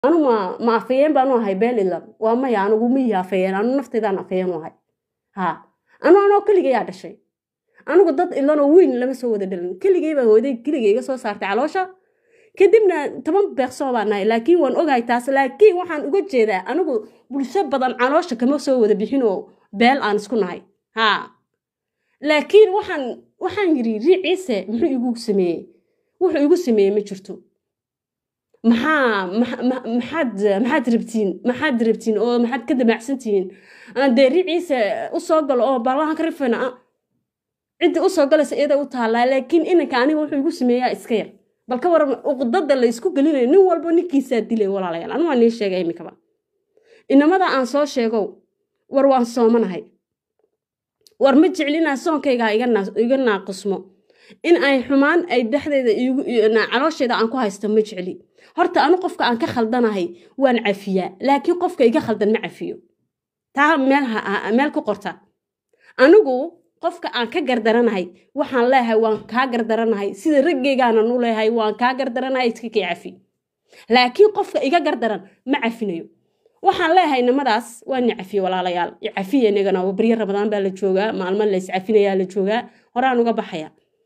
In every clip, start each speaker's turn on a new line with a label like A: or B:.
A: anu ma ma afayeen baanu ahay beelilan waa maya anigu miyi afayeen anu nafteedaan afayeen u ahay ha anu anoo keligayaa dhashay anigu dad ilanoo weyn lama soo wada dhalin keligay baa hooday keligay iga soo saartay caloosha kadibna toban beeqsoo baan nahay laakiin waan ogahay taas laakiin waxaan uga jeedaa anigu bulsho badan caloosha kama soo wada bixin oo beel aan isku nahay ha laakiin waxaan waxaan yidhi riiciise muxuu igu sameeyey wuxuu igu sameeyey ma jirto maxaa maxaad maxaad rabtiin maxaad rabtiin oo maxaad ka damacsantihiin dee riiciise usoo galo oo baalahan ka rifayna ciddi usoo galaysa iyada u taallaa laakiin inanka aniga wuxuu igu sameeyaa iska yar bal ka waran uqdada la isku gelinayo nin walba ninkiisaa dilay walaalayaal anu waa nii sheega iminkaba inamada aan soo sheegow war waan soomanahay war ma jeclinaa soonkaygaa iga naaqismo in ay xumaan ay dhexdeeda caloosheeda aan ku haysto ma jecli horta anu qofka aan ka khaldanahay waan cafiyaa laakiin qofka iga khaldan ma cafiyo taa meel ku qorta anigu qofka aan ka gardaranahay waxaan leeyahay waan kaa gardaranahay sida raggeygaana nu leeyahay waan kaa gardaranahay iska kii cafi laakiin qofka iga gardaran ma cafinayo waxaan leeyahay nimadaas waa ni cafiye walaalayaal cafiya inagana baryo rabadaan baa la joogaa maalmo la iscafinayaa la joogaa horaan uga baxaya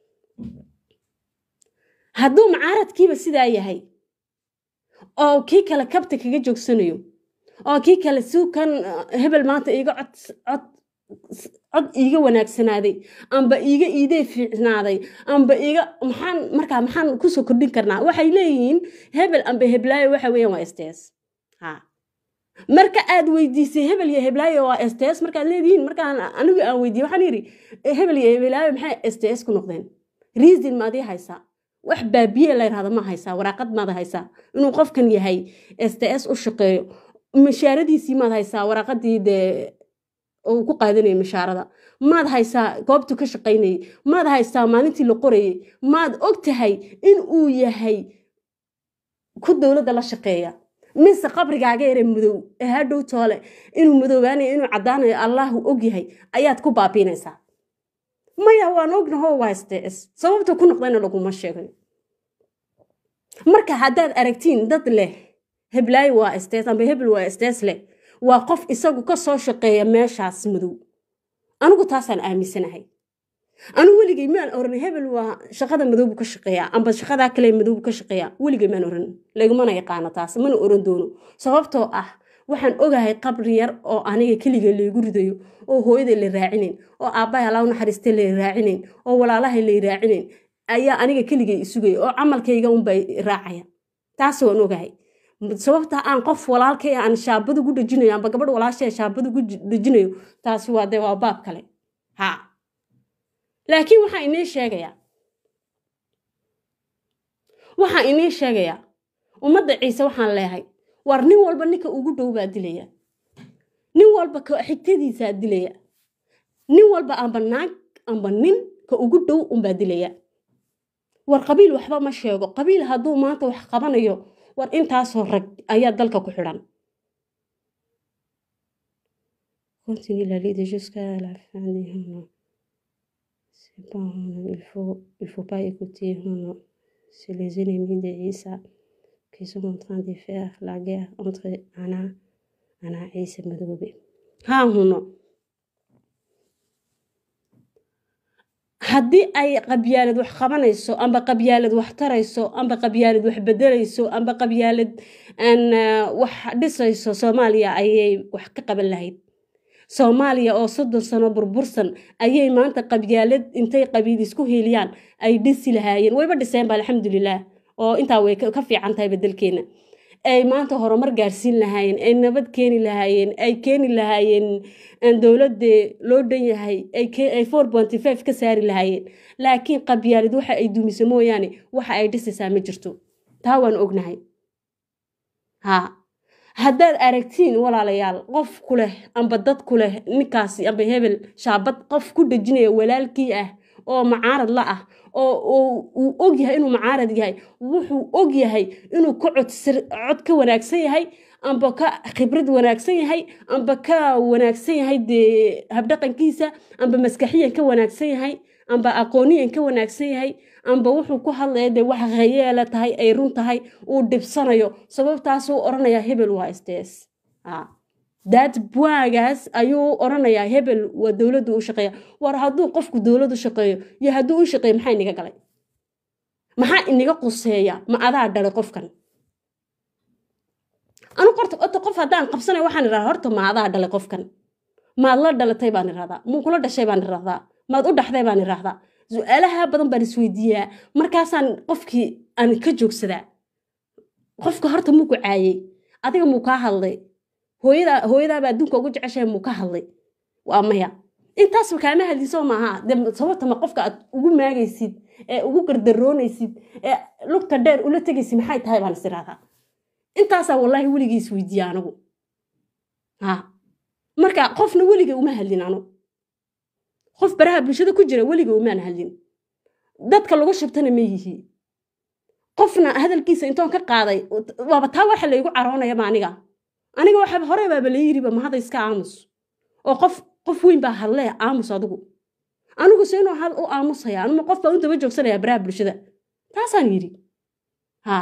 A: hadduu macaaradkiiba sidaa yahay oo kii kale kabta kaga joogsanayo oo kii kale suukan hebel maanta iiga cod cod cod iiga wanaagsanaaday amba iiga iidee fiicnaaday amba iiga maxaan markaa maxaan kusoo kordhin karnaa waxay leeyihiin hebel amba heblaayo waxa weeyaan waa sts ha marka aad weydiisay hebel iyo heblaayo waa sts markaad leedihiin markaan anigu aan weydiiye waxaan yidhi hebel iyo heblaayo maxay sts ku noqdeen reason maadii haysaa wax baabiye la yidhahdo ma haysaa waraaqad maad haysaa inuu qofkan yahay sts u shaqeeyo mashaaradiisii maad haysaa waraaqadii dee uu ku qaadanayay mashaarada maad haysaa goobtu ka shaqaynayay maad haysaa maalintii la qorayay maad og tahay in uu yahay ku dowladda la shaqeeya mise qabrigaaga yare madow ee hadhow toole inuu madoobaanayo inuu caddaanayo allahu og yahay ayaad ku baabiinaysaa maya waan ognaho waa sts sababta ku noqdayna laguma sheegayo marka haddaad aragtiin dad leh heblaayo waa sts amba hebel waa sts leh waa qof isagu ka soo shaqeeya meeshaas madow anigu taasaan aaminsanahay anigu weligay maan oran hebel waa shaqada madowbu ka shaqeeyaa amba shaqadaa kale madowbu ka shaqeeyaa weligay maan oran lagumana yaqaano taas mana oran doono sababtoo ah waxaan ogahay qabri yar oo aniga keliga laygu ridayo oo hooyaday la raacinayn oo aabbahay alaa naxariistay lay raacinayn oo walaalahay lay raacinayn ayaa aniga keligay isugaya oo camalkayga unbay raacaya taas waan ogahay sababta aan qof walaalkay aan shaabada gu dhejinayo amba gabadh walaashay shaabada gu dhejinayo taasi waa dee waa baab kale ha laakiin waxaa inii sheegayaa waxaa inii sheegayaa ummadda ciise waxaan leehay war nin walba ninka ugu dhow baa dilaya nin walba ka xigtadiisaa dilaya nin walba amba naag amba nin ka ugu dhow unbaa dilaya war qabiil waxba ma sheego qabiil hadduu maanta wax qabanayo war intaasoo rag ayaa dalka ku xidhan continue la lide jusqu'à la fin des c'est bon il faut il faut pas écouter c'est les ennemis de Isa qui sont en train de faire la guerre entre Anna Anna et Isa Madobe ha huno haddii ay qabyaalad wax qabanayso amba qabyaalad wax tarayso amba qabyaalad wax bedelayso amba qabyaalad wax dhisayso soomaaliya ayay wax ka qaban lahayd soomaaliya oo soddon sano burbursan ayay maanta qabyaalad intay qabiil isku heliyaan ay dhisi lahaayeen wayba dhiseenba alxamdulilah oo intaa way ka fiican tahay bedelkeena ay maanta horumar gaarsiin lahaayeen ay nabad keeni lahaayeen ay keeni lahaayeen dowladde loo dhan yahay ay four ponty five ka saari lahaayeen laakiin qabyaalid waxa ay dumiso mooyaane waxa ay dhisaysaa ma jirto taa waan ognahay ha haddaad aragtiin walaalayaal qof ku leh amba dad ku leh ninkaasi amba hebel shaabad qof ku dhejinaya walaalkii ah oo macaarad la ah oo uu og yahay inuu macaarad yahay wuxuu og yahay inuu ka cod ka wanaagsan yahay amba ka khibrad wanaagsan yahay amba ka wanaagsan yahay dee habdhaqankiisa amba maskaxiyan ka wanaagsan yahay amba aqooniyan ka wanaagsan yahay amba wuxuu ku hadlaya dee wax hayeela tahay ay run tahay uu dhibsanayo sababtaasuu odhanayaa hebel waa sds daad buagaas ayuu odhanayaa hebel waa dowladdu u shaqeeya war hadduu qofku dowladdu shaqeeyo iyo hadduu u shaqeeyo maxaa inaga galay maxaa inaga quseeya ma adaa dhalay qofkan anu qorta ota qof haddaan qabsanay waxaan idhahdaa horta ma adaa dhalay qofkan maad la dhalatay baan idhahdaa muu kula dhashay baan idhahdaa maad u dhaxday baan idhahdaa su-aalaha badan baan isweydiiyaa markaasaan qofkii aan ka joogsadaa qofka horta muu ku caayey adiga muu kaa hadlay hooyada hooyadaaba adduunka ugu jeceshahay muu ka hadlay waa maya intaasba kaama hadliso maaha de sababta ma qofka aad ugu maagaysid ee ugu gardaroonaysid ee lugta dheer ula tegaysid maxay tahay baan is idhahdaa intaasaa wallaahi weligii isweydiiya anigu ha marka qofna weliga uma hadlin anu qof baraha bulshada ku jira weliga umaan hadlin dadka lagu shubtana ma yihi qofna hadalkiisa intoon ka qaaday waaba taa waxa laygu caroonayaba aniga aniga waxa hore baaba la yiriba mahada iska aamus oo qof qof weyn baa hadlee aamus adigu anigu se inuu had u aamusaya anuma qof baa u daba joogsanaya baraha bulshada taasaan yidhi ha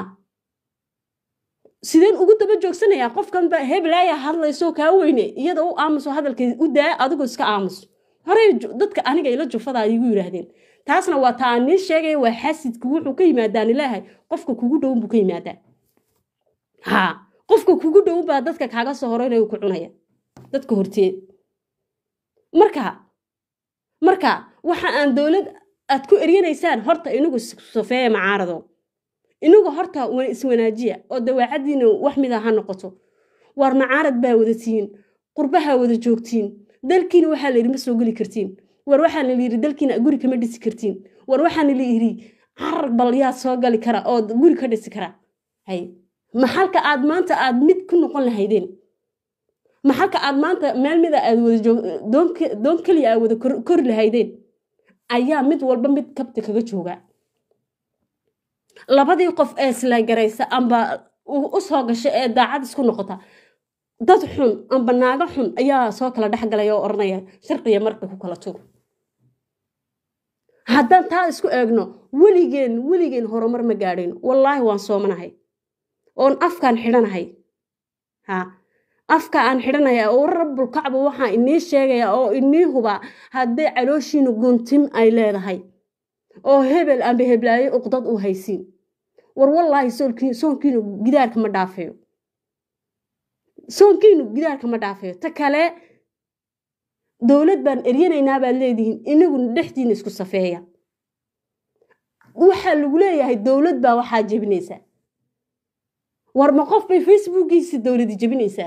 A: sideen ugu daba joogsanayaa qofkanba heblaaya hadlayso kaa weyne iyada u aamuso hadalka u daa adigu iska aamus horey dadka aniga ila jufada igu yidhaahdeen taasna waa taa aan nii sheegaya waa xasidku wuxuu ka yimaadaan ilaahay qofka kugu dhown buu ka yimaadaa ha qofka kugu dhown baa dadka kaaga soo horeynaya ku cunaya dadka horteed marka marka waxa aan dowlad aad ku eryanaysaan horta inagu sofeeya macaarado inagu horta iswanaajiya oo dawaacadiina wax mida ha noqoto waar macaarad baa wada tihiin qurbaha wada joogtiin dalkiina waxaa la yidhi ma soo geli kartiin war waxaa la yidhi dalkiina guri kama dhisi kartiin war waxaana la yidhi carar bal yaa soo gali kara oo guri ka dhisi kara hay maxalka aad maanta aad mid ku noqon lahaydeen maxalka aad maanta meel mida aad wada doon keliya aad wada kori lahaydeen ayaa mid walba mid kabta kaga jooga labadii qof ee islagaraysa amba u soo gasha ee daacad isku noqota dad xun amba naago xun ayaa soo kala dhexgalaya oo odhanaya sharqiya marka ku kala tuur haddaan taa isku eegno weligeen weligeen horumar ma gaadhayn wallaahi waan soomanahay oon afkaan xidhanahay ha afka aan xidhanaya oo rabbulkacba waxaa inii sheegaya oo inii hubaa haddii calooshiinu guntim ay leedahay oo hebel amba heblaayo uqdad u haysiin war wallaahi soonkiinu gidaarka ma dhaafayo soonkiinu gidaarka ma dhaafayo ta kale dowlad baan eryanaynaa baad leedihiin inaguna dhexdiina isku safeeya waxaa lagu leeyahay dowlad baa waxaa jebinaysaa war ma qof bay facebookiisi dowladi jebinaysaa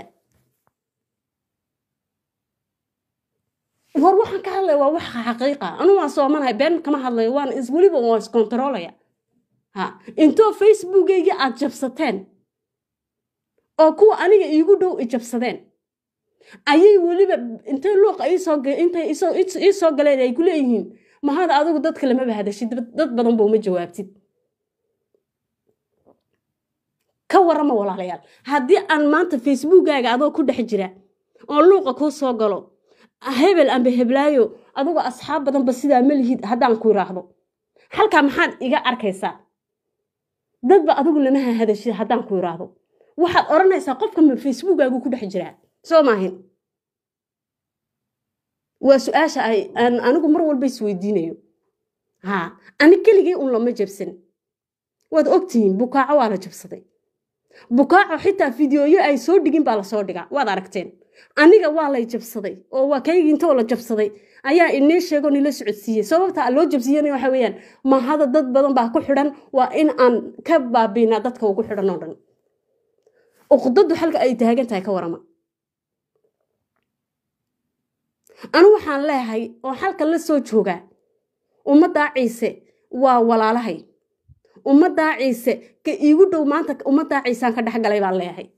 A: war waxaan ka hadlaya waa wax xaqiiqa anu waan soomanahay been kama hadlayo waan weliba waan iskontaroolaya ha intoo facebookayga aad jabsateen oo kuwa aniga iigu dhow i jabsadeen ayay weliba intay luuqa intay ii soo galeen ay ku leeyihiin mahada adigu dadka lamaba hadashid dad badan ba uma jawaabtid ka warama walaalayaal haddii aan maanta facebookaaga adoo ku dhex jira oo luuqa kuu soo galo hebel amba heblaayo adugu asxaab badanba sidaa ma lihid haddaan ku iraahdo halkaa maxaad iga arkaysaa dadba adigu lamaha hadashid haddaan ku iraahdo waxaad odhanaysaa qofka ma facebookaagu ku dhex jiraa soo maahin waa su-aasha aan anigu mar walba isweydiinayo ha ani keligay un lama jabsan waad ogtihiin bukaaco waa la jabsaday bukaaco xitaa fideoyo ay soo dhigin baa lasoo dhigaa waad aragteen aniga waa lay jabsaday oo waa kaygii intoo la jabsaday ayaa inii sheego nila socodsiiyey sababta loo jabsiiyana waxa weeyaan mahada dad badan baa ku xidhan waa in aan ka baabiinaa dadka ugu xidhan oo dhan uqdadu xalka ay taagan tahay ka warama anu waxaan leehay oo xalka la soo joogaa ummaddaa ciise waa walaalahay ummaddaa ciise ka iigu dhow maanta ummaddaa ciisaan ka dhexgalay baan leeyahay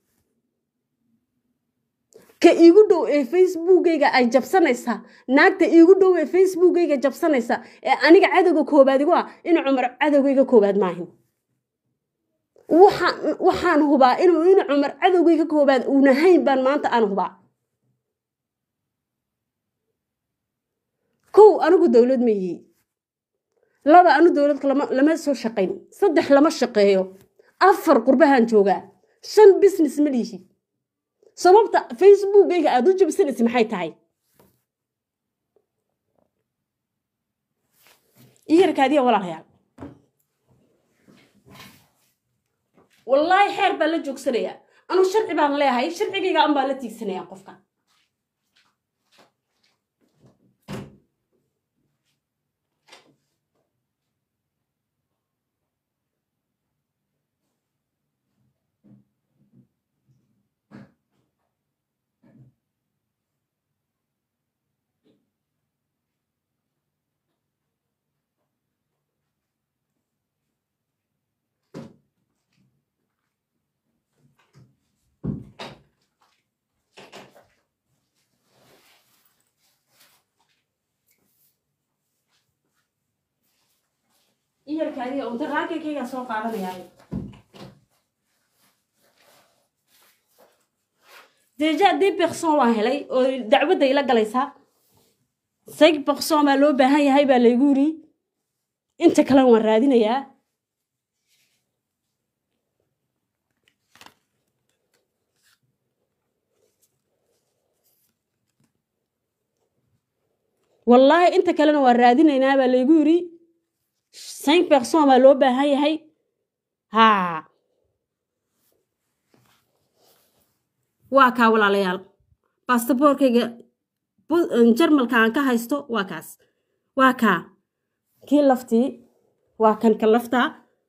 A: ka iigu dhow ee facebookayga ay jabsanaysaa naagta iigu dhow ee facebookayga jabsanaysa ee aniga cadowga koobaad igu ah ina cumar cadowgayga koobaad maahin waxaan hubaa inuu ina cumar cadowgayga koobaad uunahayn baan maanta aan hubaa kow anigu dowlad ma yihi laba anu dowladka lama soo shaqayn saddex lama shaqeeyo afar qurbahan joogaa shan business ma lihi sababta facebookayga aada u jabsanaysa maxay tahay iyarkaadiya walaalayaal wallaahi xeer baan la joogsanayaa anuu sharci baan leeyahay sharcigayga an baan la tiigsanayaa qofka iyarkaadiga unta raakakayga soo qaadanayaa deja dee berson waan helay oo dacwadda ila galaysaa cinq berson baa loo baahan yahay baa laygu yiri inta kalena waan raadinayaa wallaahi inta kalena waan raadinaynaa baa laygu yiri cinq berson baa loo baahan yahay ha waa kaa walaalayaal bastaboorkayga jarmalka aan ka haysto waa kaas waa kaa kii laftii waa kan ka laftaa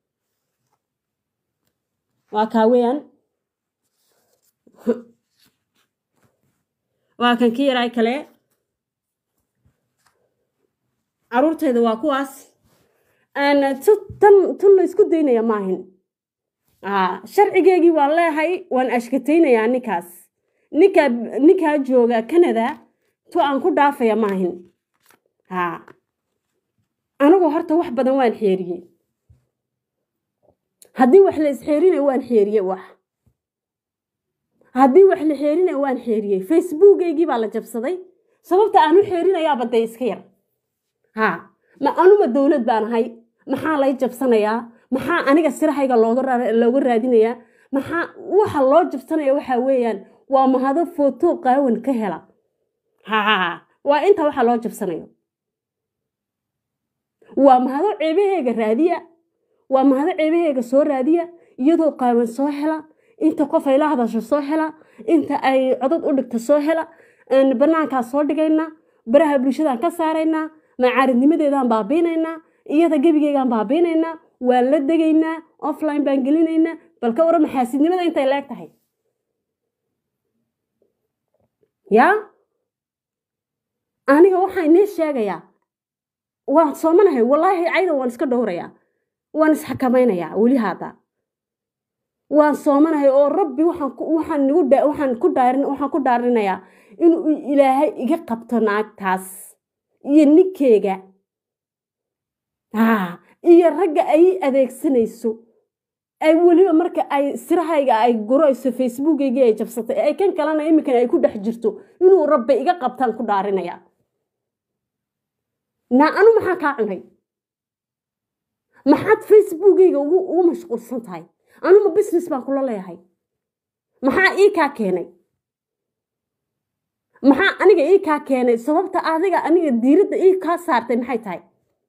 A: waa kaa weeyaan waa kan kii yaraay kale caruurtayda waa kuwaas tan tun la isku daynaya maahin sharcigeygii waan leehay waan ashkataynayaa ninkaas ninkaa ninkaa jooga canada tu aan ku dhaafaya maahin ha anigu horta wax badan waan xeeriyey haddii wax la isxeerinay waan xeeriye wax haddii wax la xeerinay waan xeeriyey facebookaygii baa la jabsaday sababta aan u xeerinayaaba dee iska yar ha ma anuma dowlad baan ahay maxaa lay jabsanayaa maxaa aniga sirahayga looga raadinayaa maxaa waxa loo jabsanaya waxaa weeyaan waa mahado foto qaawan ka hela ha waa inta waxa loo jabsanayo waa mahado ceebaheega raadiya waa mahado ceebaheega soo raadiya iyadoo qaawan soo hela inta qof ay la hadasho soo hela inta ay codod u dhigta soo hela banaankaa soo dhigaynaa baraha bulshadaan ka saaraynaa macaaridnimadeedaan baabiinaynaa iyada gebigeygaan baabiinaynaa waan la degaynaa offline baan gelinaynaa bal ka waran maxaasidnimada intay leeg tahay yaa aniga waxaa inii sheegayaa waan soomanahay wallaahi cayda waan iska dhowrayaa waan isxakamaynayaa weli haada waan soomanahay oo rabbi waxaan nigu waxaan ku dhaarin waxaan ku dhaarinayaa inuu ilaahay iga qabto naagtaas iyo ninkeyga iyo ragga ay adeegsanayso ay weliba marka ay sirahayga ay gurayso facebookaygii ay jabsatay ay kan kalena iminkan ay ku dhex jirto inuu rabbi iga qabtaan ku dhaarinaya naa anu maxaa kaa cunay maxaad facebookayga ugu mashquulsan tahay anuma business baan kula leeyahay maxaa ii kaa keenay maxaa aniga ii kaa keenay sababta adiga aniga diiradda ii kaa saartay maxay tahay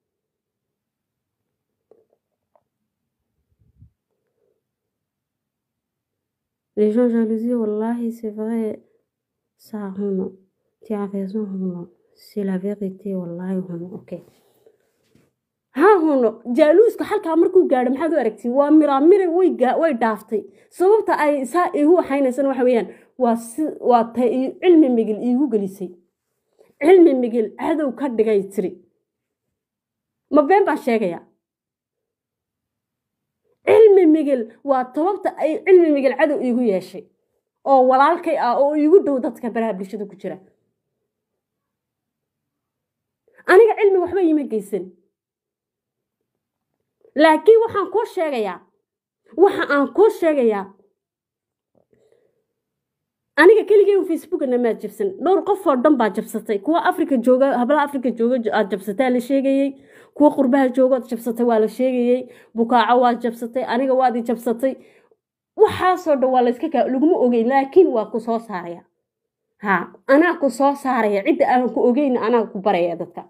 A: Les gens jalousie, wallahi, c'est vrai. Ça, huno. Tu as raison, huno. C'est la vérité, wallahi, huno. Ok. ha huno jaaluuska halkaa markuu gaadho maxaad u aragtiin waa miraamire way way dhaaftay sababta ay saa igu waxaynaysana waxa weeyaan waa si waa ta cilmi migil iigu gelisay cilmi migil cadow ka dhigay tiri ma been baan sheegayaa cilmi migil waa sababta ay cilmi migil cadow iigu yeeshay oo walaalkay ah oo iigu dhow dadka baraha bulshada ku jira aniga cilmi waxba iima geysan laakiin waxaan kuu sheegayaa waxa aan kuu sheegayaa aniga keligay un facebookana maad jabsan dhowr qof oo dhan baa jabsatay kuwa africa jooga hablaha africa jooga aad jabsataa la sheegayey kuwa qurbaha joogood jabsatay waa la sheegayey bukaaco waad jabsatay aniga waad i jabsatay waxaasoo dhan waa layska kaa laguma ogeyn laakiin waa ku soo saaraya ha anaa ku soo saaraya cidda aan ku ogeyn anaa ku baraya dadka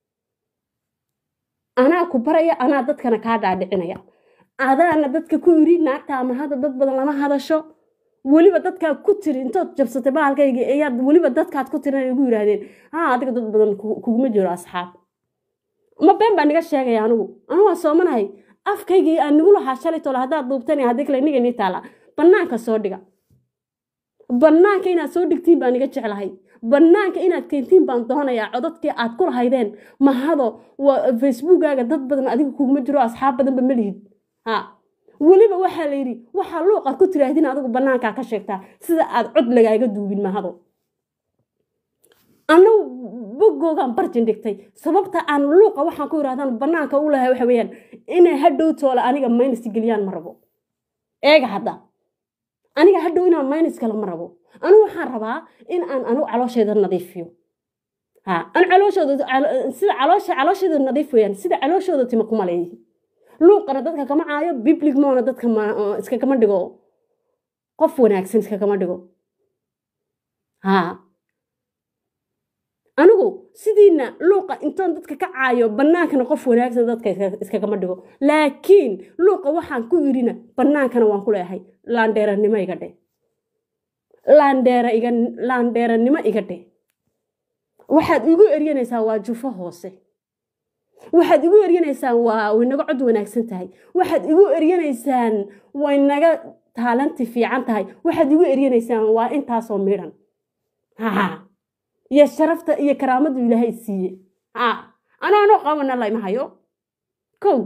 A: anaa ku baraya anaa dadkana kaa dhaadhicinaya adaana dadka ku yiri naagta ama hadda dad badan lama hadasho weliba dadkaa ku tiri intood jabsatay bahalkayga ayaad weliba dadkaad ku tirin ay ugu yiraahdeen ha adiga dad badan kuguma jiro asxaab ma been baa niga sheegaya anigu anigu waa soomanahay afkaygii aan nigu lahaa shalay tole haddaad duubtan haddii kale niga nii taala bannaanka soo dhiga bannaanka inaad soo dhigtiin baan iga jeclahay bannaanka inaad keentiin baan doonayaa codadkii aad ku lahaydeen mahado facebookaaga dad badan adiga kuguma jiro asxaab badanba ma lihid ha weliba waxaa la yidhi waxaa luuqaad ku tiraahdin adigu bannaankaa ka sheegtaa sida aad cod lagaaga duubin mahado anagu bogoogaan barjin dhigtay sababta aan luuqa waxaan ku yidhahdaan bannaanka u lahay waxa weeyaan inay hadhow toola aniga maynis geliyaan ma rabo eega hadda aniga hadhow inaan maynis kale ma rabo anigu waxaan rabaa in aan anigu calooshayda nadiifiyo ha an calooshooda sida caloosha caloosheeda nadiif weeyaan sida calooshooda tima kuma leeyihin luuqana dadka kama caayo biblig moona dadka iskagama dhigo qof wanaagsan iskagama dhigo ha anigu sidiina luuqa intoon dadka ka caayo bannaankana qof wanaagsan dadka iskagama dhigo laakiin luuqa waxaan ku yidhina bannaankana waan ku leeyahay laandheeranimo iga dhe laandheera iga laandheeranimo iga dhe waxaad igu eryanaysaa waa jufo hoose waxaad igu eryanaysaan waa way naga cod wanaagsan tahay waxaad igu eryanaysaan way naga taalanti fiican tahay waxaad igu eryanaysaan waa intaasoo midhan ha iyo sharafta iyo karaamadu ilaahay siiye ha anaanoo qabana layma hayo kow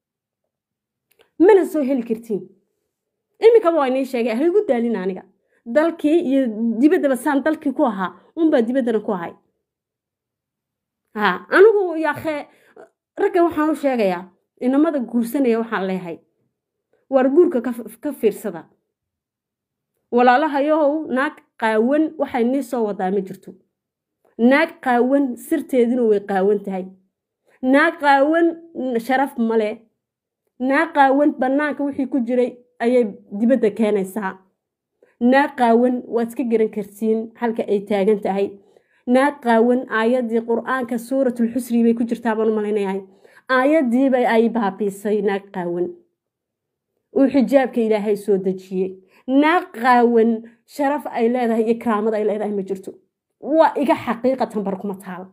A: mana soo heli kartiin iminkaba waa inii sheegay ha igu daalin aniga dalkii iyo dibaddaba saan dalkii ku ahaa unbaa dibaddana ku ahay ha anigu yaakee raggan waxaan u sheegayaa inamada guursanaya waxaan leeyahay waar guurka ka fiirsada walaalahayow naag qaawan waxay nii soo wadaa ma jirto naag qaawan sirteeduna way qaawan tahay naag qaawan sharaf male naag qaawan bannaanka wixii ku jiray ayay dibadda keenaysaa naag qaawan waad iska garan kartiin halka ay taagan tahay naag qaawan aayaddii qur-aanka suuratulxusri bay ku jirtaa baan u malaynayahay aayaddiiba ay baabiisay naag qaawan uu xijaabka ilaahay soo dejiyey naag qaawan sharaf ay leedahay iyo karaamad ay leedahay ma jirto waa iga xaqiiqatan bar kuma taal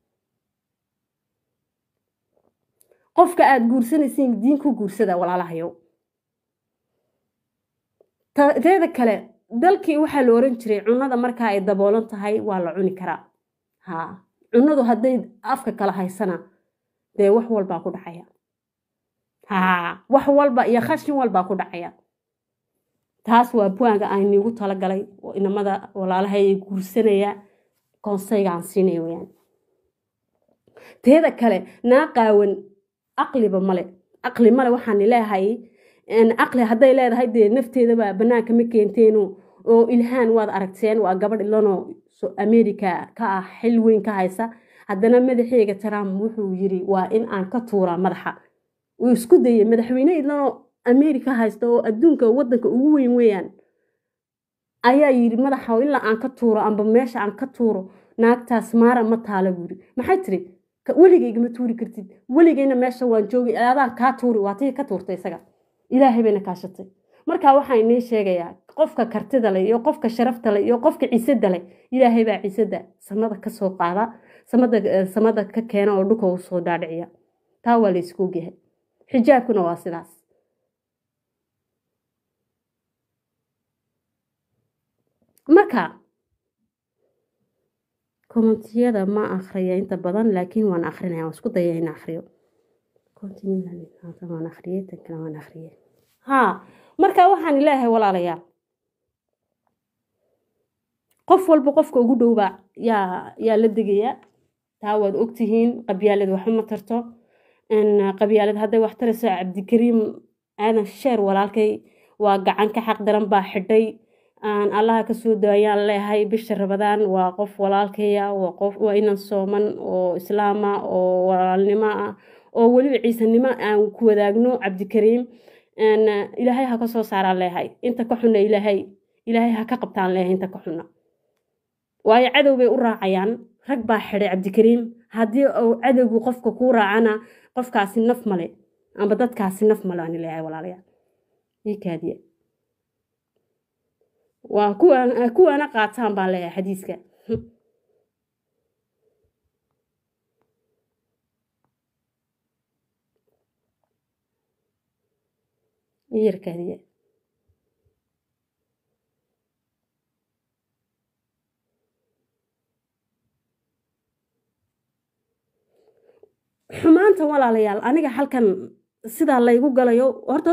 A: qofka aad guursanaysiin diin ku guursada walaalahayow teeda kale dalkii waxaa la oran jiray cunada markaa ay daboolan tahay waa la cuni karaa ha cunadu hadday afka kala haysana dee wax walbaa ku dhacaya ha wax walba iyo khashin walbaa ku dhacaya taas waa buwaanga aan niigu talagalay inamada walaalaha ay guursanaya konseyga aan siinaya weyaan teeda kale naa qaawan aqliba male aqli male waxaan leeyahay aqli hadday leedahay dee nafteedaba bannaanka ma keenteeno oo ilhaan waad aragteen waa gabadh ilanoo america ka ah xil weyn ka haysa haddana madaxeega trump wuxuu yiri waa in aan ka tuuraa madaxa uu isku dayay madaxweyne ilanoo america haysta oo adduunka wadanka ugu weyn weeyaan ayaa yiri madaxa ilaa aan ka tuuro amba meesha aan ka tuuro naagtaas maara ma taala buuri maxay tiri weligayga ma tuuri kartid weligayna meesha waan joogay adaan kaa tuuri waa tii ka tuurtay isaga ilaahay bayna kaashatay marka waxaan inii sheegayaa qofka kartida leh iyo qofka sharafta leh iyo qofka ciisada leh ilaahay baa ciisada samada ka soo qaada samada samada ka keena oo dhulka u soo dhaadhiciya taa waa la isku ogyahay xijaabkuna waa sidaas marka kommentiyada ma akhriya inta badan laakiin waan akrinaya waan isku daya in akhriyo waan akhriyey tan kale waan akhriyey haa marka waxaan leeyahay walaalayaal qof walba qofka ugu dhowba yaa yaa la degaya taa waad ogtihiin qabyaalad waxba ma tarto qabyaalad hadday wax tarayso cabdikariim aadan sheer walaalkay waa gacan ka xaq daran baa xidhay aan allaha kasoo daayaan leeyahay bisha rabadaan waa qof walaalkaya waa qof waa inan sooman oo islaama oo walaalnimo ah oo weliba ciisanimo aan ku wadaagno cabdikariim ilaahay ha ka soo saaraan leehay inta ka xunna ilaahay ilaahay ha ka qabtaan leehay inta ka xunna waayo cadow bay u raacayaan rag baa xidhay cabdikariim haddii uu cadowgu qofka kuu raacana qofkaasi naf male amba dadkaasi naf male aan leeyahay walaalayaal ii kaadiya waa kuwaana qaataan baan leeyahay xadiiska yarkaadiya xumaanta walaalayaal aniga halkan sidaa laygu galayo horta